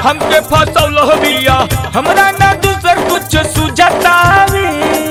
हमके फसौल बिया हमरा ना दूसर कुछ सुझतावे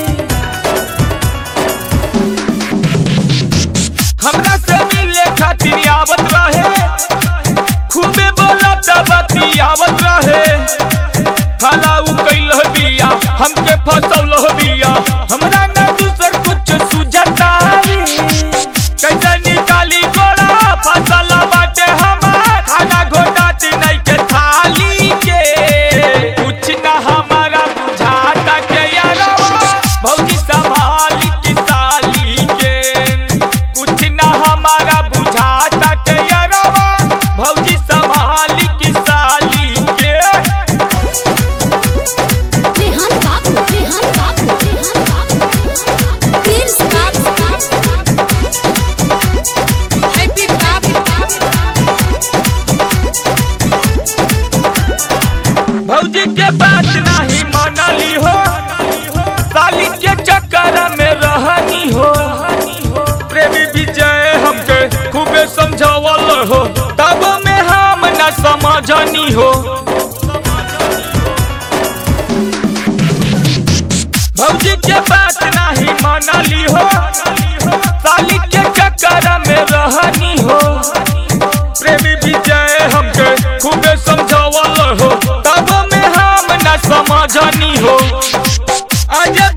हमरा से मिले खातिर आवत रहे खूबे बोलत बतियावत रहे खाला उ कैल बिया हमके फसौल बिया हमरा ना दूसर कुछ सुझतावे कैसे निकाली गोला फसल बाटे हमार खाना घोटात नहीं के थाली के कुछ ना हमारा बुझाता के यारवा भौजी संभाली की साली के कुछ ना हमारा बुझाता के यारवा भौजी संभाली की साली के Rehan Babu, Rehan Babu, Rehan Babu. Prince Babu. Happy Babu. भौजी के बात नहीं मानली हो साली के चक्कर में रहनी हो प्रेमी विजय हमके खूबे समझावल हो तब में हम न समझनी हो भौजी के बात नहीं मानली हो साली के चक्कर में रहनी हो प्रेमी विजय हमके खूबे समझावल हो तब में हम न समझनी हो आज